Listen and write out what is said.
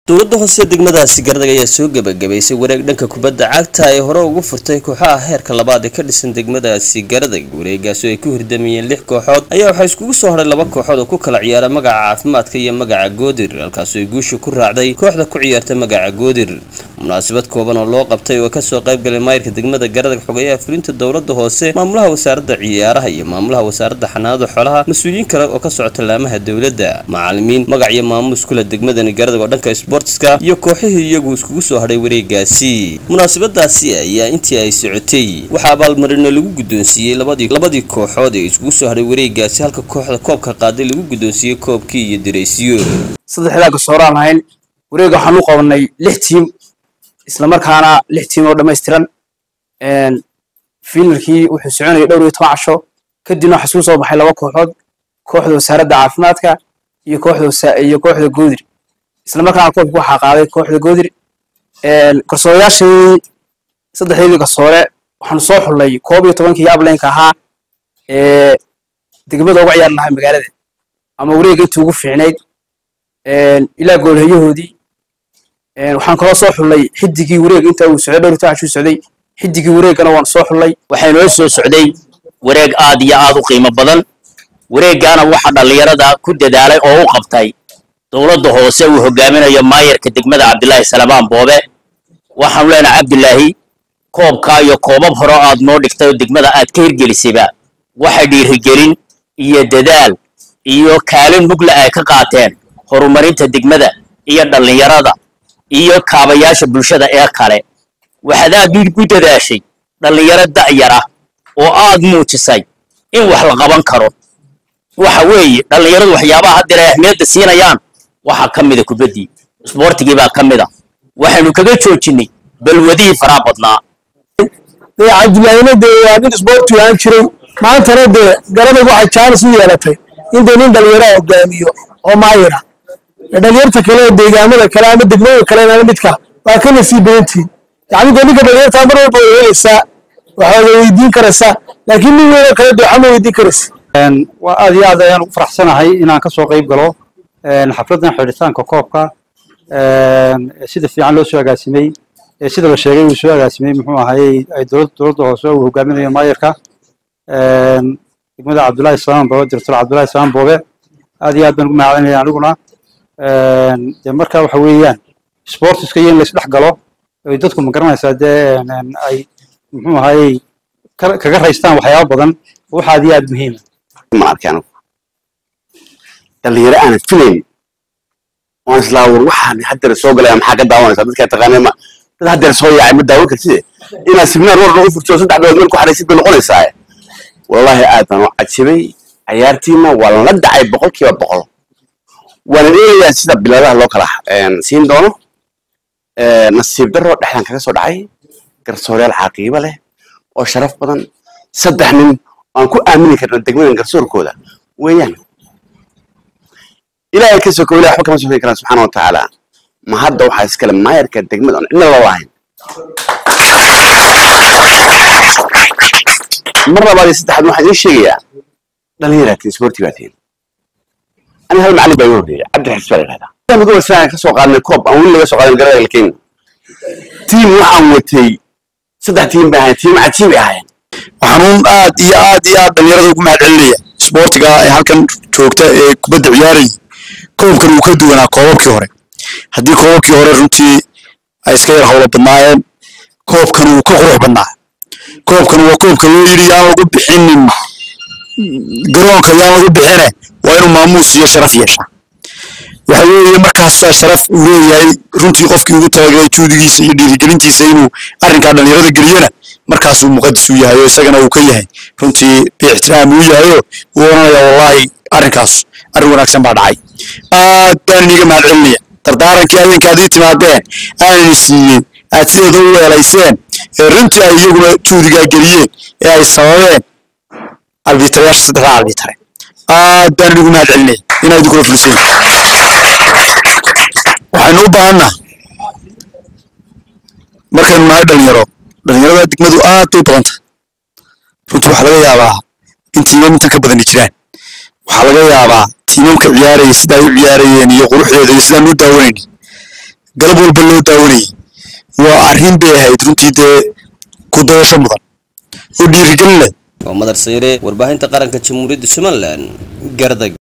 dowladda hoose degmadaasi gardag ayaa soo gebagabaysay wareeg dhanka kubadda cagta ay hore ugu furtay kooxaha heerka labaad ee ka dhisan degmadaasi garadag wareegaasi oo ay ku hirdamayeen lix kooxood ayaa waxaa iskugu soo hadhay laba kooxood oo ku kala ciyaara magaca caafimaadka iyo magaca goodir halkaasoo ay guusha ku raacday kooxda ku ciyaarta magaca goodir munaasabad kooban oo loo qabtay oo kasoo qaybgalay maayirka degmada garadag xogeyaha fulinta dowladda hoose maamulaha wasaaradda ciyaaraha iyo maamulaha wasaaradda xanaanada xoolaha mas-uuliyiin kale oo ka socota laamaha dowladda macalimiin magac iyo maamuus kule degmadani garadag oo dhanka sportska iyo kooxihii iyagu iskugu soo hadhay wareegaasi munaasabadaasi ayaa intii ay socotay waxaa abaalmarino lagu guddoonsiiyey labadii labadii kooxood ee iskugu soo hadhay wareegaasi halka kooxda koobka qaaday lagu guddoonsiiyey koobkii iyo dareysiyo saddexdaa gasooraan ahayn wareega waxaan u qabanay lix tiim islamarkaana lix tiim oo dhammaystiran fiinalkii wuxuu soconayay dhowr iyo toban casho kadibna waxaa isugu soo baxay laba kooxood kooxda wasaaradda caafimaadka iyo kooxda iyo kooxda goodir islamarkaana koobka waxaa qaaday kooxda goodir garsoorayaashii saddexdeedii garsoore waxaanu soo xullay koob iyo tobankii ablaynka ahaa ee degmada uga ciyaar lahaa magaalada ama wareega intii ugu fiicnayd ilaa goolhayahoodii waxaan kaloo soo xullay xidigii wareeg inta uu socday dhowr taaxuu socday xidigii wareegana waan soo xullay waxaa inoo soo socday wareeg aad iyo aad u qiimo badan wareeggaana waxa dhallinyarada ku dadaalay oo u qabtay dowladda hoose uu hogaaminayo maayarka degmada cabdilaahi salamaan boobe waxaanu leenahay cabdilaahi koobkaa iyo koobab hore aad noo dhigtay oo degmada aad ka hirgelisayba waxay dhiirigelin iyo dadaal iyo kaalin mugla ay ka qaateen horumarinta degmada iyo dhallinyarada iyo kaabayaasha bulshada ee kale waxaad aad u dadaashay dhallinyaro da'yara oo aad muujisay in wax la qaban karo waxa weeye dhallinyaradu waxyaabaha haddeer ay ahmiyadda siinayaan waxaa ka mida kubaddii isboortigii baa ka mid a waxaynu kaga joojinnay balwadihii faraha badnaa cabdilaahina dee waa nin isboorti aan jiray maantana dee garadag waxay jaanis u yeelatay in dee nin dhallinyaraha hogaamiyo oo maayira dhalinyarta kale ee deegaamada kale ama degmada kale ama midka waa ka nasiib badantihin yacni dee ninka dhalinyarta mar walba way helaysaa waxaad weydiin karaysaa laakiin nin weynoo kale dee waxama weydiin karaysa waa aad iyo aad ayaan ugu faraxsanahay inaan kasoo qayb galo xafladdan xidhitaanka koobka sida fiican loo soo agaasimay sida la sheegay uu soo agaasimay muxuu ahayey ay dowladda hoose uu hogaaminayo maayarka degmada cabdullaahi salaam boobe director cabdullaahi salaam boobe aad iyo aad baan ugu mahadcelinaya aniguna dee marka waxa weeyaan sportiska iyo in laisdhex galo ay dadku ma garanaysaa dee ay muxuu ahayey kaga raystaan waxyaaba badan waxa aad iyo aad muhiima ma arkaan dhalinyaro aanan filayn waan islaa war waxaan haddeer soo galaya maxaa ka daawanaysaa dadkaa taqaanay ma dad haddeer soo yaacay ma daawan kartide inaad siminaar war lagu furto saddex bilood meel ku xaraysid bay noqonaysaa wallaahi aad baan u cajibay cayaartiina waa lala dhacay boqolkiiba boqol waana eegayaa sida biladaha loo kala siin doono nasiib darro dhexdan kaga soo dhacay garsooreyaal caaqiibo leh oo sharaf badan saddex nin aan ku aamini karna degmadan garsoorkooda weeyaan ilaahay ka soko ilahay waxba kama sokoy karaan subxaana watacaala ma hadda waxaa iskale maayarka degmada aan cidna loo lahayn mar labaad iyo saddexaad waxaan idiin sheegayaa dhallinyaraatiin isboorti baatiin ani hal macallin baa igu horreeya cabdi xirsi baa la yidhahdaa mid wasaan ka soo qaadnay koob aan weli laga soo qaadan garada kenya tiim waxaan watay saddex tiim bay ahayn tiim cajiib ay ahayn waxaanuun aad iyo aad iyo aad dhalinyarada ugu mahad celinaya isboortiga ee halkan joogta ee kubadda ciyaarayay koobkan uu ka duwanaa koobabkii hore haddii koobabkii hore runtii ay iska yar howlo badnaayeen koobkan wuu ka qurux badnaa koobkan waa koobka loo yidhi yaan lagu bixinin garoonka yaan lagu bixine waa inuu maamuus iyo sharaf yeeshaa waxa weeye markaasaa sharaf uu leeyahay runtii qofkii ugu talagalay juudigiisa iyo dhiirigelintiisa inuu arrinkaa dhalinyarada geliyana markaasuu muqadis u yahay oo isagana uu ka yahay runtii biixtiraam uu yahayo uu oranaya wallaahi arrinkaas arrin wanaagsan baa dhacay aad baan iniga mahad celinaya dardaarankii habeenka adii timaadeen aanani siiyey aad sideeda u weelayseen ee runtii ay iyaguna juudigaa geliyeen ee ay sababeen albiitarayaasha saddexda albiitare aad baan inigu mahad celinaya inaa idinkula fuliseen waxaynu u baahannaha markaynu nahay dhalinyaro dhalinyarada degmadu aad bay badan tahay runtii waxaa laga yaabaa in tiimam intan ka badani jiraan waxaa laga yaabaa tiimamka ciyaaraya sidaa u ciyaarayeen iyo quruxdeeda iyo sidaan u daawanayni galab walba loo daawanayay waa arrin bay ahayd runtii dee ku dayasho mudan oo dhiirigelin leh waa madar sayre warbaahinta qaranka jamhuuriyadda somalilan gardag